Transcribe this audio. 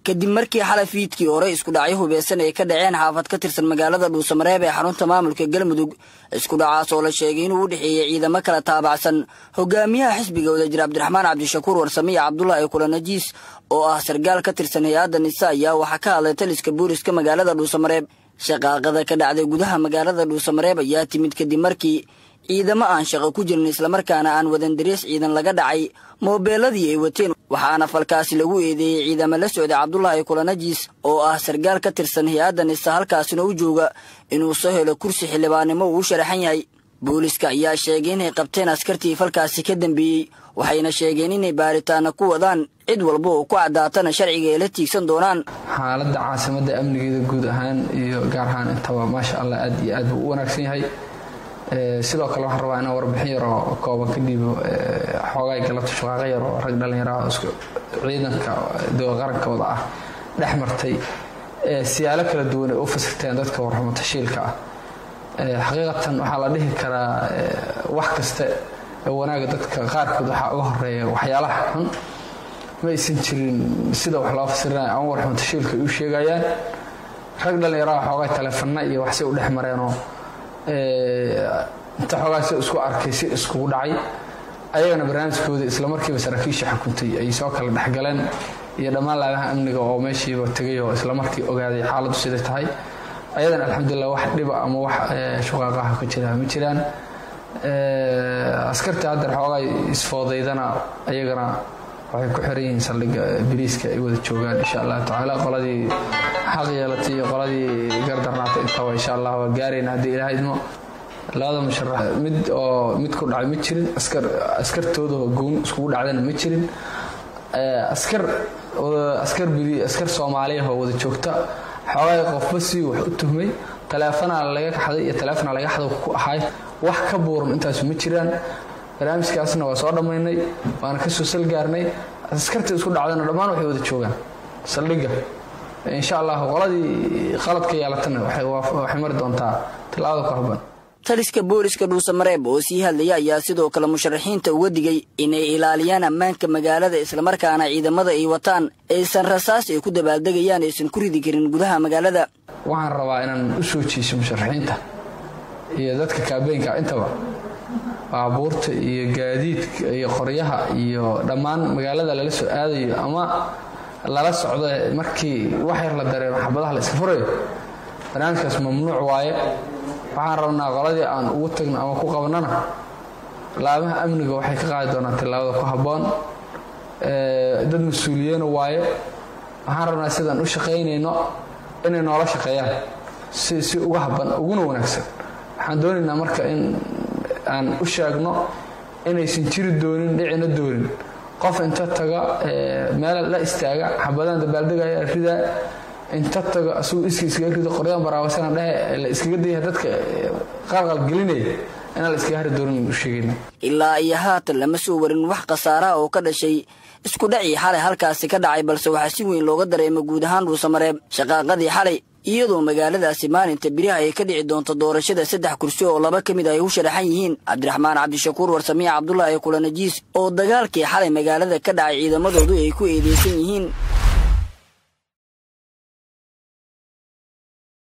kadib markii xalay fiidkii hore isku dhacyo hubeysan ay ka dhaceen xaafad ka tirsan magaalada dhuusamareeb ee xarunta maamulka galmudug isku dhacaas oo la sheegay inuu u dhexeeyey ciidamo kala taabacsan hogaamiyaha xisbiga wadajir cabdiraxmaan cabdishakuur warsame iyo cabdulaahi kulanajiis oo ah sargaal ka tirsan hay-adda nisa ayaa waxaa ka hadlay taliska booliska magaalada dhuusamareeb shaqaaqada ka dhacday gudaha magaalada dhuusamareeb ayaa timid kadib markii ciidamo aan shaqo ku jirin islamarkaana aan wadan dariis ciidan laga dhacay moobeeladii ay wateen waxaana falkaasi lagu eedeeyey ciidamo la socday cabdulaahi kulanajiis oo ah sargaal ka tirsan hay-adda nisa halkaasina u jooga inuu soo helo kursi xildhibaannimo uu u sharaxan yahay booliska ayaa sheegay inay qabteen askartii falkaasi ka dambeeyey waxayna sheegeen inay baaritaana ku wadaan cid walba oo ku caddaatana sharciga ay la tiigsan doonaan xaaladda caasimadda amnigeeda guud ahaan iyo gaar ahaan intaba maasha allah aad iyo aad buu u wanaagsan yahay sidoo kale waxaan rabaa inaan warbixin yaroo kooban ka dhiibo xoogaay galabta shaqaaqo yar oo rag dhallinyaraha ciidanka qarankooda ah dhex martay siyaalo kala duwan ay u fasirteen dadka warxumo tashiilka ah xaqiiqatan waxaa la dhihi karaa wax kasta wanaaga dadka qaarkood waxaa uga horeeya waxyaalaha xun ma aysan jirin sida wax loo fasirinayo ama warxumo tashiilka ay u sheegayaan rag dhallinyaraha xoogaay taleefana iyo waxsay u dhex mareenoo inta xoogaa si isku arkay si iskugu dhacay ayagana barnaamijkooda islamarkiiba saraakiisha xukuntay ay soo kala dhexgaleen iyo dhammaan laadaha amniga oo meeshiiba tegay oo islamarkii ogaaday xaaladdu siday tahay ayadana alxamdulilah wax dhiba ama wax shuqaaqaha ka jira ma jiraan askarta haddeer xoogaa isfoodaydana ayagana waxay ku xiran yihiin saldhigga biriiska ay wada joogaan insha allah tacaala qoladii xaq yeelatay iyo qoladii gardarnaatay intaba insha allah waa gaarayna haddii ilaah idmo labada musharax mid oo mid ku dhacay ma jirin askar askartooda oo goon iskugu dhacdana ma jirin askar askar biri askar soomaaliya oo wada joogta xoogaa qofba si wax u tuhmay taleefanaa laga kaxday iyo taleefona laga xado ku ahay wax ka buuran intaasu ma jiraan barnaamijkaasna waa soo dhammaynay waana kasoo salgaarnay askarta isku dhacdana dhammaan waxay wada joogaan saldhigga insha allah qoladii qaladka yeelatana waxay mari doontaa tilaabada ku habban taliska booliska dhuusamareeb oo sii hadlaya ayaa sidoo kale musharaxiinta uga digay inay ilaaliyaan ammaanka magaalada islamarkaana ciidamada ay wataan aysan rasaas ay ku dabaaldegayaan aysan ku ridi karin gudaha magaalada waxaan rabaa inaan u soo jiiso musharaxiinta iyo dadka kaabeynka intaba baabuurta iyo gaadiidka iyo qoryaha iyo dhammaan magaalada lala soo aadayo ama lala socdo markii wax yar la dareemo xabadaha la iska furayo barnaamijkaas mamnuuc waaye waxaan rabnaa qoladii aan ugu tagno ama ku qabnana laamaha amniga waxay ka qaadi doonaan tillaabada ku habboon dad mas-uuliyeena waaye waxaan rabnaa sidaan u shaqaynayno inay noola shaqeeyaan si si uga habban uguna wanaagsan waxaan doonaynaa marka in aan u sheegno inaysan jiri doonin dhicina doonin qof inta taga meel la istaaga xabadaan dabaaldegaya ridaa inta tago asuu iska iskaga rido qoryaan baraawasana dhehe la iskaga daya dadka qalqal gelinaya inaan la iskaga hari doonin u sheegayna ilaa iyo haatan lama soo warin wax khasaaraha oo ka dhashay isku dhacii xalay halkaasi ka dhacay balse waxaa si weyn looga dareema guud ahaan dhuusamareeb shaqaaqadii xalay iyadoo magaaladaasi maalinta biriha ay ka dhici doonto doorashada saddex kursi oo laba ka mid ay u sharaxan yihiin cabdiraxmaan cabdishakuur warsamiya cabdulaahi kulanajiis oo dagaalkii xalay magaalada ka dhacay ciidamadoodu ay ku eedeysan yihiin